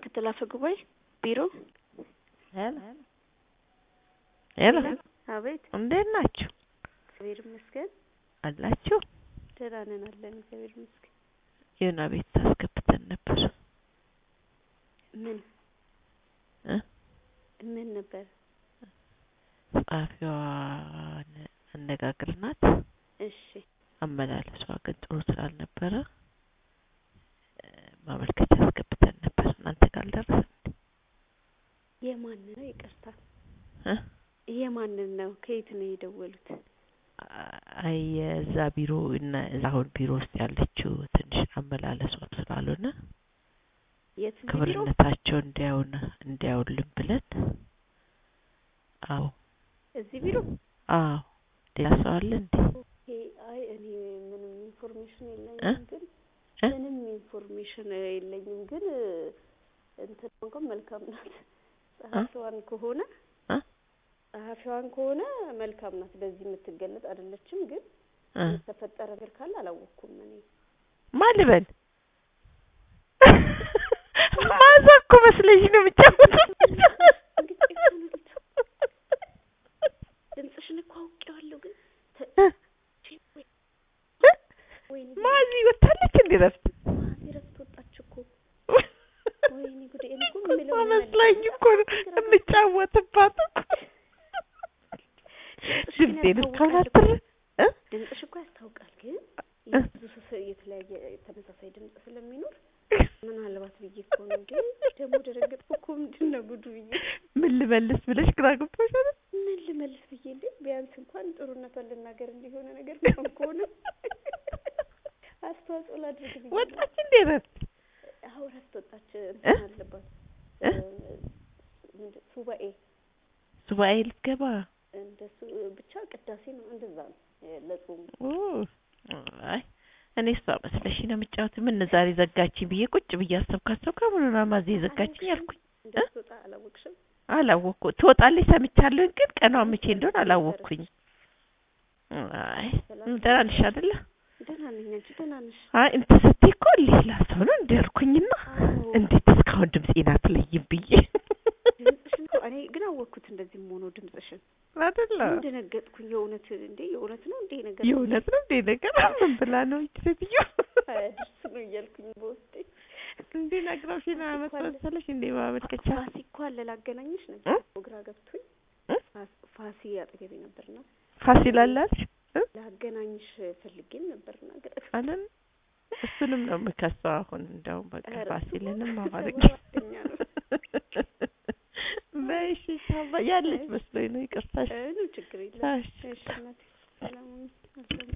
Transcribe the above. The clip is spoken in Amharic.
ምክትል አፈ ጉባኤ ቢሮ ሄሎ ሄሎ አቤት እንዴት ናችሁ? እግዚአብሔር ይመስገን አላችሁ? ደህና ነን አለን እግዚአብሔር ይመስገን የሆነ ቤት ታስገብተን ነበር ምን እ ምን ነበር ጸሐፊዋን አነጋግርናት እሺ አመላለሷ ግን ጥሩ ስላልነበረ እ ማመልከቻ አስገብተን ነበር እናንተ ጋር አልደረሰም እንዴ? የማን ነው ይቅርታ እ የማንን ነው ከየት ነው የደወሉት አይ የዛ ቢሮ እና እዛ አሁን ቢሮ ውስጥ ያለችው ትንሽ አመላለሷ ስላልሆነ የት ቢሮ ክብርነታቸው እንዲያውን እንዲያውልን ብለን አዎ እዚህ ቢሮ አዎ ሌላ ሰው አለ እንዴ? ኦኬ አይ እኔ ምንም ኢንፎርሜሽን እ? የለኝም ግን እ? ምንም ኢንፎርሜሽን የለኝም ግን እንትን እንኳን መልካም ናት ጸሐፊዋን ከሆነ እ? ጸሐፊዋን ከሆነ መልካም ናት በዚህ የምትገለጽ አይደለችም ግን እ የተፈጠረ ነገር ካለ አላወቅኩም እኔ ማን ልበል? ማዛ እኮ መስለሽ ነው የምጫወተው። ድምፅሽን እኮ አውቄዋለሁ ግን ተ- እ? እ? ወይኔ ማዚ ወታለች እንዴ ረፍት? ማዚ እረፍት ወጣች እኮ ወይኔ ጉዴ እኔ እኮ የምለው ምን መስላኝ መሰለሽ? እኮ ነው የምጫወትባት እኮ ድምፅሽ ግን ድምፄን እስካሁን ያስታውቃል እኮ። አትር እ? ድምፅሽ እኮ ያስታውቃል ግን እ? የብዙ ሰው የተለያየ ተመሳሳይ ድምፅ ስለሚኖር ምናልባት ብዬ እኮ ነው እንዴ ደግሞ ደረገጥኩ እኮ ምንድን ነው ጉዱ ብዬ ምን ልመልስ ብለሽ ግራ ገብቶሽ አይደል? ምን ልመልስ ብዬ እንዴ ቢያንስ እንኳን ጥሩነቷን ልናገር እንዲሆነ ነገር እንኳን ከሆነ አስተዋጽኦ ላድርግ ብዬ ነው። ወጣች እንዴ ረፍት? አዎ እረፍት ወጣች እንትን አለባት እ? ምንድን ሱባኤ ሱባኤ ልትገባ እንደሱ ብቻ ቅዳሴ ነው እንደዛ ነው የ- ለጾሙ ኦ፣ አይ እኔ እሷ መስለሽ ነው የምጫወት። ምን ዛሬ ዘጋችኝ ብዬ ቁጭ ብዬ አሰብኩ አሰብኩ ምኑን ማዜ ዘጋችኝ አልኩኝ። እንደምትወጣ አላወቅሽም አላወቅኩ ትወጣለች ሰምቻለሁ፣ ግን ቀኗ መቼ እንደሆነ አላወቅኩኝ። አይ ደህና ነሽ አይደለ? ደህና ነኝ አንቺ ደህና ነሽ አይ እንትን ስትይ እኮ ሌላ ሰው ነው እንደ ያልኩኝና አዎ እንዴት እስካሁን ድምፄን አትለይም ብዬ ድምፅሽን እኮ እኔ ግን አወቅኩት እንደዚህ መሆኑ ድምፅሽን አይደለ? ምን ደነገጥኩኝ የእውነት እንዴ የእውነት ነው እንዴ ነገር የእውነት ነው እንዴ ነገር ምን ብላ ነው ይቺ ሴትዮ አያድርስ ነው እያልኩኝ በውስጤ እንዴ ነግረውሽ ነው አመት መሰለሽ እንዴ ማመልከቻ ፋሲ እኮ አለ ላገናኝሽ እ? ነበር እኮ ግራ ገብቶኝ እ? ፋስ- ፋሲ አጠገቤ ነበርና ፋሲል አላልሽ እ? ላገናኝሽ ፈልጌም ነበርና ግራ አለን እሱንም ነው የምከሰው አሁን እንደውም በቃ ኧረ ፋሲልንም እሱማ ማማረግ ጓደኛ ነው። በይሽ ሻባ ያለች መስሎኝ ነው ይቅርታሽ እ ነው ችግር የለም እሺ እሺ እናቴ ሰላም ሁኚ።